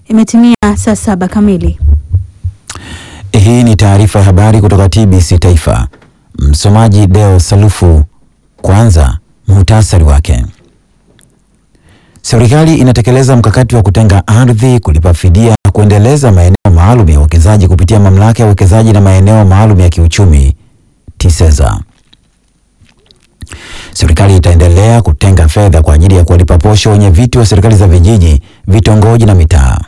Imetimia saa saba kamili. Hii ni taarifa ya habari kutoka TBC Taifa. Msomaji Deo Salufu. Kwanza muhtasari wake. Serikali inatekeleza mkakati wa kutenga ardhi, kulipa fidia na kuendeleza maeneo maalum ya uwekezaji kupitia mamlaka ya uwekezaji na maeneo maalum ya kiuchumi TISEZA. Serikali itaendelea kutenga fedha kwa ajili ya kuwalipa posho wenye viti wa serikali za vijiji, vitongoji na mitaa.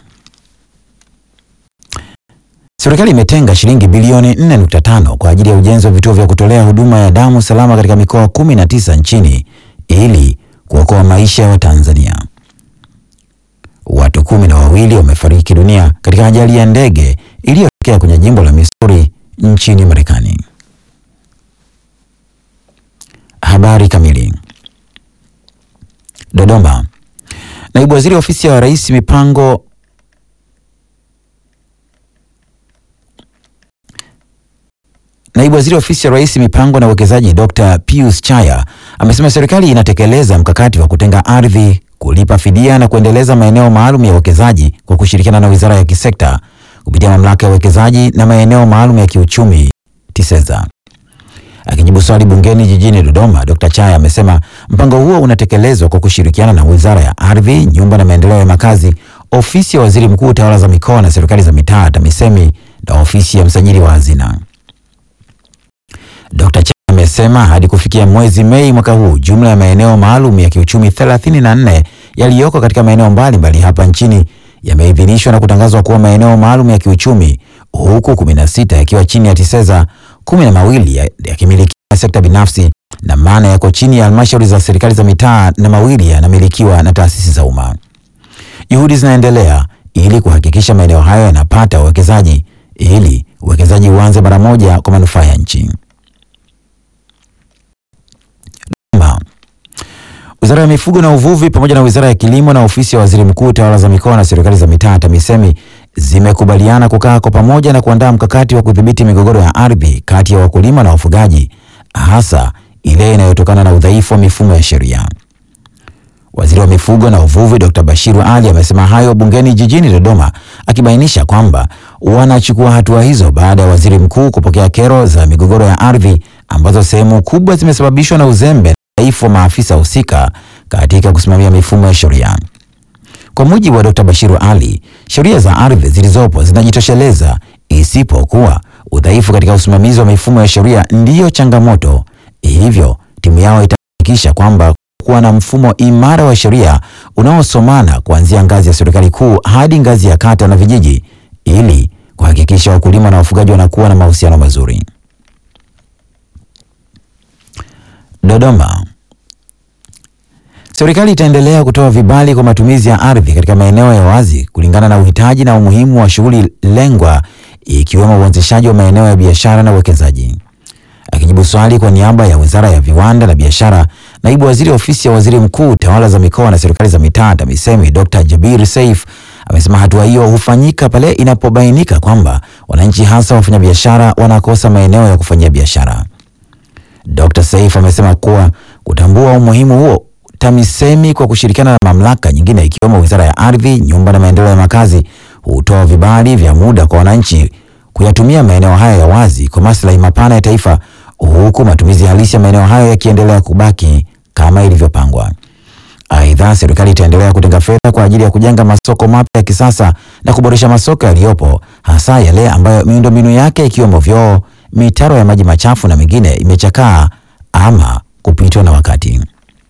Serikali imetenga shilingi bilioni 4.5 kwa ajili ya ujenzi wa vituo vya kutolea huduma ya damu salama katika mikoa 19 nchini ili kuokoa maisha ya Watanzania. Watu kumi na wawili wamefariki dunia katika ajali ya ndege iliyotokea kwenye jimbo la Missouri nchini Marekani. Habari kamili. Dodoma. Naibu Waziri wa Ofisi ya Rais Mipango Naibu Waziri wa Ofisi ya Rais Mipango na Uwekezaji Dr. Pius Chaya amesema serikali inatekeleza mkakati wa kutenga ardhi, kulipa fidia na kuendeleza maeneo maalum ya uwekezaji kwa kushirikiana na Wizara ya Kisekta kupitia Mamlaka ya Uwekezaji na Maeneo Maalum ya Kiuchumi TISEZA. Akijibu swali bungeni jijini Dodoma, Dr. Chaya amesema mpango huo unatekelezwa kwa kushirikiana na Wizara ya Ardhi, Nyumba na Maendeleo ya Makazi, Ofisi ya Waziri Mkuu, Tawala za Mikoa na Serikali za Mitaa TAMISEMI na Ofisi ya Msajili wa Hazina. Dr. Chaya amesema hadi kufikia mwezi Mei mwaka huu jumla ya maeneo maalum ya kiuchumi 34 yaliyoko katika maeneo mbalimbali hapa nchini yameidhinishwa na kutangazwa kuwa maeneo maalum ya kiuchumi huku 16 yakiwa chini ya TISEZA, kumi na mawili yakimilikiwa na sekta binafsi na maana yako chini ya halmashauri za serikali za mitaa na mawili yanamilikiwa na taasisi za umma. Juhudi zinaendelea ili kuhakikisha maeneo hayo yanapata uwekezaji ili uwekezaji uanze mara moja kwa manufaa ya nchi. Wizara ya Mifugo na Uvuvi pamoja na Wizara ya Kilimo na Ofisi ya Waziri Mkuu, Tawala za Mikoa na Serikali za Mitaa TAMISEMI zimekubaliana kukaa kwa pamoja na kuandaa mkakati wa kudhibiti migogoro ya ardhi kati ya wakulima na wafugaji, hasa ile inayotokana na udhaifu wa mifumo ya sheria. Waziri wa Mifugo na Uvuvi Dr. Bashiru Ali amesema hayo bungeni jijini Dodoma, akibainisha kwamba wanachukua hatua hizo baada ya Waziri Mkuu kupokea kero za migogoro ya ardhi ambazo sehemu kubwa zimesababishwa na uzembe na udhaifu wa maafisa husika katika kusimamia mifumo ya sheria. Kwa mujibu wa Dr. Bashiru Ali, sheria za ardhi zilizopo zinajitosheleza isipokuwa udhaifu katika usimamizi wa mifumo ya sheria ndiyo changamoto. Hivyo timu yao itahakikisha kwamba kuwa na mfumo imara wa sheria unaosomana kuanzia ngazi ya serikali kuu hadi ngazi ya kata na vijiji ili kuhakikisha wakulima na wafugaji wanakuwa na mahusiano mazuri. Dodoma. Serikali itaendelea kutoa vibali kwa matumizi ya ardhi katika maeneo ya wazi kulingana na uhitaji na umuhimu wa shughuli lengwa ikiwemo uanzishaji wa maeneo ya biashara na uwekezaji. Akijibu swali kwa niaba ya Wizara ya Viwanda na Biashara, Naibu Waziri Ofisi ya Waziri Mkuu, Tawala za Mikoa na Serikali za Mitaa TAMISEMI, Dr. Jabir Saif amesema hatua hiyo hufanyika pale inapobainika kwamba wananchi hasa wafanyabiashara wanakosa maeneo ya kufanyia biashara. Dr. Saif amesema kuwa kutambua umuhimu huo TAMISEMI kwa kushirikiana na mamlaka nyingine ikiwemo Wizara ya Ardhi, Nyumba na Maendeleo ya Makazi hutoa vibali vya muda kwa wananchi kuyatumia maeneo hayo ya wazi kwa maslahi mapana ya taifa, huku matumizi halisi ya maeneo hayo yakiendelea kubaki kama ilivyopangwa. Aidha, serikali itaendelea kutenga fedha kwa ajili ya kujenga masoko mapya ya kisasa na kuboresha masoko yaliyopo, hasa yale ambayo miundombinu yake ikiwemo vyoo, mitaro ya maji machafu na mingine imechakaa ama kupitwa na wakati.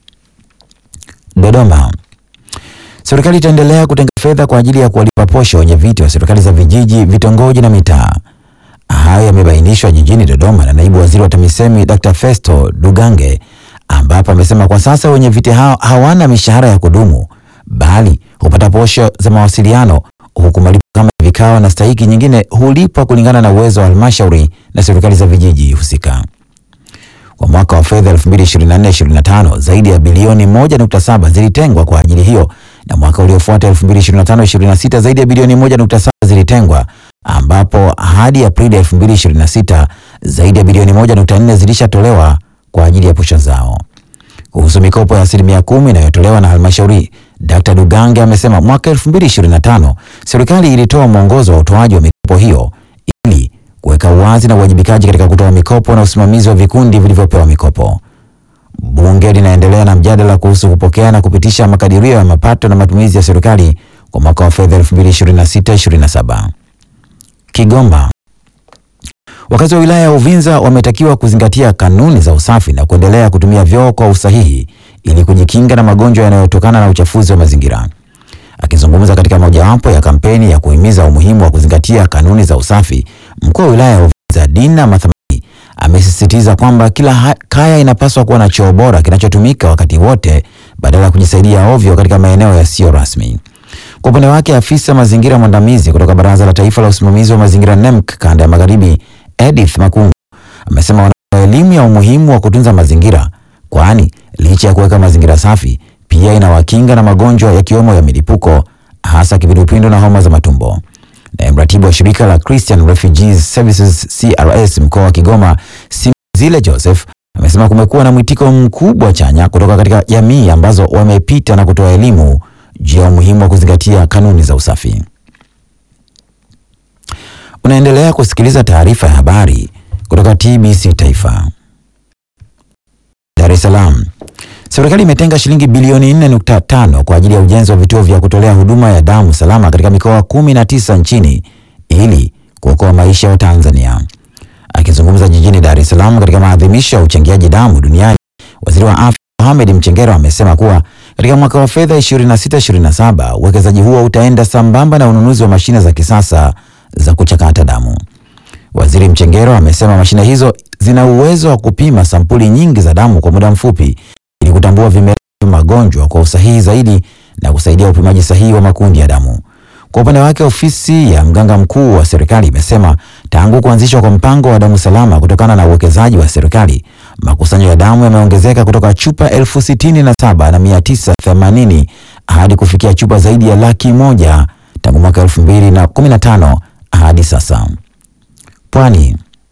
Dodoma. Serikali itaendelea kutenga fedha kwa ajili ya kuwalipa posho wenye viti wa serikali za vijiji, vitongoji na mitaa. Hayo yamebainishwa jijini Dodoma na naibu waziri wa TAMISEMI Dr. Festo Dugange, ambapo amesema kwa sasa wenye viti hao hawana mishahara ya kudumu bali hupata posho za mawasiliano, huku malipo kama vikao na stahiki nyingine hulipwa kulingana na uwezo wa halmashauri na serikali za vijiji husika. Kwa mwaka wa fedha 2024/2025 zaidi ya bilioni 1.7 zilitengwa kwa ajili hiyo, na mwaka uliofuata 2025/2026 zaidi ya bilioni 1.7 zilitengwa, ambapo hadi Aprili 2026 zaidi ya bilioni 1.4 zilishatolewa kwa ajili ya posho zao. Kuhusu mikopo ya asilimia kumi inayotolewa na halmashauri Dr. Dugange amesema mwaka 2025 serikali ilitoa mwongozo wa utoaji wa mikopo hiyo ili kuweka uwazi na uwajibikaji katika kutoa mikopo na usimamizi wa vikundi vilivyopewa mikopo. Bunge linaendelea na mjadala kuhusu kupokea na kupitisha makadirio ya mapato na matumizi ya serikali kwa mwaka wa fedha 2026/27. Kigoma. Wakazi wa wilaya ya Uvinza wametakiwa kuzingatia kanuni za usafi na kuendelea kutumia vyoo kwa usahihi ili kujikinga na magonjwa yanayotokana na uchafuzi wa mazingira. Akizungumza katika mojawapo ya kampeni ya kuhimiza umuhimu wa kuzingatia kanuni za usafi, mkuu wa wilaya ya Uvinza Dina Mathamani amesisitiza kwamba kila kaya inapaswa kuwa na choo bora kinachotumika wakati wote badala ya kujisaidia ovyo katika maeneo yasiyo rasmi. Kwa upande wake, afisa mazingira mwandamizi kutoka Baraza la Taifa la Usimamizi wa Mazingira NEMC kanda ya Magharibi, Edith Makungu amesema wanatoa elimu ya umuhimu wa kutunza mazingira, kwani licha ya kuweka mazingira safi pia inawakinga na magonjwa yakiwemo ya milipuko hasa kipindupindu na homa za matumbo. Naye mratibu wa shirika la Christian Refugees Services CRS mkoa wa Kigoma, Simzile Joseph amesema kumekuwa na mwitiko mkubwa chanya kutoka katika jamii ambazo wamepita na kutoa elimu juu ya umuhimu wa kuzingatia kanuni za usafi. Unaendelea kusikiliza taarifa ya habari kutoka TBC Taifa. Dar es Salaam. Serikali imetenga shilingi bilioni 4.5 kwa ajili ya ujenzi wa vituo vya kutolea huduma ya damu salama katika mikoa 19 nchini ili kuokoa maisha ya Watanzania. Akizungumza jijini Dar es Salaam katika maadhimisho ya uchangiaji damu duniani, Waziri wa Afya Mohamed Mchengero amesema kuwa katika mwaka wa fedha 26/27 uwekezaji huo utaenda sambamba na ununuzi wa mashine za kisasa za kuchakata damu. Waziri Mchengero amesema mashine hizo zina uwezo wa kupima sampuli nyingi za damu kwa muda mfupi ili kutambua vimelea vya magonjwa kwa usahihi zaidi na kusaidia upimaji sahihi wa makundi ya damu. Kwa upande wake, ofisi ya mganga mkuu wa serikali imesema tangu kuanzishwa kwa mpango wa damu salama kutokana na uwekezaji wa serikali, makusanyo ya damu yameongezeka kutoka chupa elfu sitini na saba na mia tisa themanini hadi kufikia chupa zaidi ya laki moja tangu mwaka elfu mbili na kumi na tano hadi sasa. Pwani.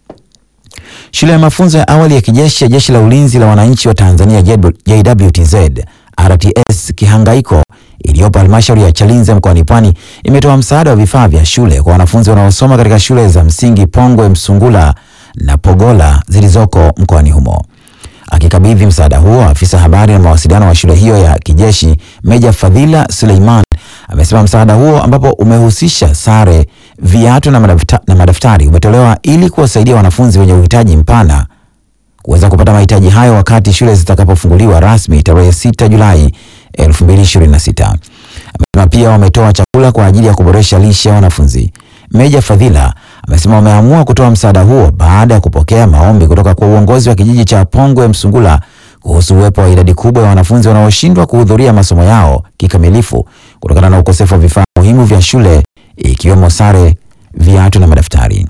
Shule ya mafunzo ya awali ya kijeshi ya Jeshi la Ulinzi la Wananchi wa Tanzania JWTZ RTS Kihangaiko iliyopo halmashauri ya Chalinze mkoani Pwani imetoa msaada wa vifaa vya shule kwa wanafunzi wanaosoma katika shule za msingi Pongwe, Msungula na Pogola zilizoko mkoani humo. Akikabidhi msaada huo, afisa habari na mawasiliano wa shule hiyo ya kijeshi Meja Fadhila Suleiman amesema msaada huo ambapo umehusisha sare, viatu na madaftari, na madaftari umetolewa ili kuwasaidia wanafunzi wenye uhitaji mpana kuweza kupata mahitaji hayo wakati shule zitakapofunguliwa rasmi tarehe 6 Julai 2026. Amesema pia wametoa chakula kwa ajili ya kuboresha lishe ya wanafunzi. Meja Fadhila amesema wameamua kutoa msaada huo baada ya kupokea maombi kutoka kwa uongozi wa kijiji cha Pongwe Msungula kuhusu uwepo wa idadi kubwa ya wanafunzi wanaoshindwa kuhudhuria masomo yao kikamilifu kutokana na ukosefu wa vifaa muhimu vya shule ikiwemo sare, viatu na madaftari.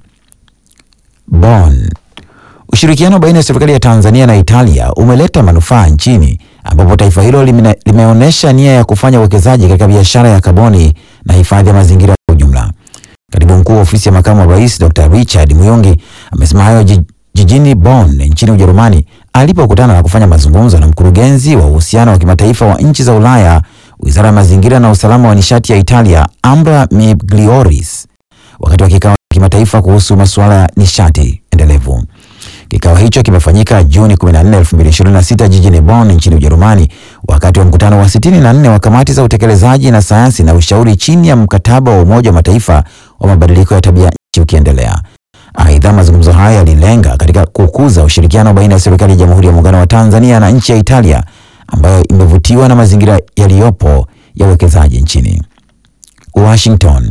Bonn. Ushirikiano baina ya serikali ya Tanzania na Italia umeleta manufaa nchini ambapo taifa hilo lime, limeonyesha nia ya kufanya uwekezaji katika biashara ya kaboni na hifadhi ya mazingira kwa ujumla. Katibu mkuu wa ofisi ya makamu wa rais Dr. Richard Muyongi amesema hayo jijini Bonn nchini Ujerumani alipokutana na kufanya mazungumzo na mkurugenzi wa uhusiano wa kimataifa wa nchi za Ulaya, wizara ya mazingira na usalama wa nishati ya Italia, Ambra Miglioris, wakati wa kikao cha kimataifa kuhusu masuala ya nishati endelevu. Kikao hicho kimefanyika Juni 14, 2026 jijini Bonn nchini Ujerumani wakati wa mkutano wa 64 wa kamati za utekelezaji na sayansi na ushauri chini ya mkataba wa Umoja wa Mataifa wa mabadiliko ya tabia nchi ukiendelea. Aidha, mazungumzo haya yalilenga katika kukuza ushirikiano baina ya serikali ya Jamhuri ya Muungano wa Tanzania na nchi ya Italia ambayo imevutiwa na mazingira yaliyopo ya uwekezaji nchini. Washington.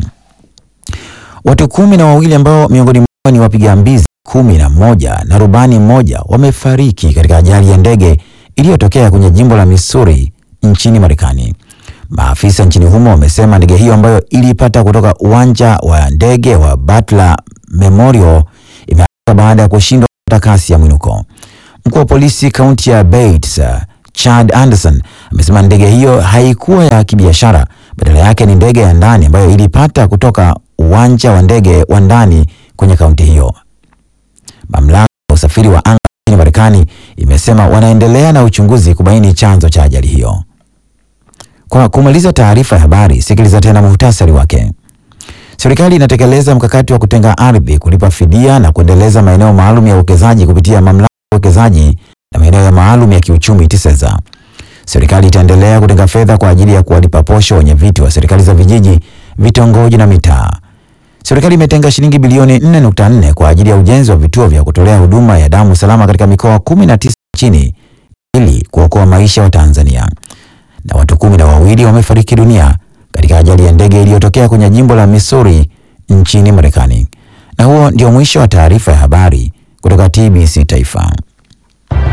Watu kumi na wawili ambao miongoni mwao ni wapiga mbizi kumi na moja na rubani mmoja wamefariki katika ajali ya ndege iliyotokea kwenye jimbo la Missouri nchini Marekani. Maafisa nchini humo wamesema ndege hiyo ambayo ilipata kutoka uwanja wa ndege wa Butler Memorial imeanguka baada ya kushindwa kupata kasi ya mwinuko. Mkuu wa polisi kaunti ya Bates, Chad Anderson, amesema ndege hiyo haikuwa ya kibiashara, badala yake ni ndege ya ndani ambayo ilipata kutoka uwanja wa ndege wa ndani kwenye kaunti hiyo. Mamlaka ya usafiri wa anga nchini Marekani imesema wanaendelea na uchunguzi kubaini chanzo cha ajali hiyo. Kwa kumaliza taarifa ya habari, sikiliza tena muhtasari wake. Serikali inatekeleza mkakati wa kutenga ardhi, kulipa fidia na kuendeleza maeneo maalum ya uwekezaji kupitia mamlaka ya uwekezaji na maeneo ya maalum ya kiuchumi TISEZA. Serikali itaendelea kutenga fedha kwa ajili ya kuwalipa posho wenye viti wa serikali za vijiji, vitongoji na mitaa. Serikali imetenga shilingi bilioni 4.4 kwa ajili ya ujenzi wa vituo vya kutolea huduma ya damu salama katika mikoa 19 nchini ili kuokoa maisha wa Tanzania. Na watu kumi na wawili wamefariki dunia katika ajali ya ndege iliyotokea kwenye jimbo la Missouri nchini Marekani. Na huo ndio mwisho wa taarifa ya habari kutoka TBC Taifa.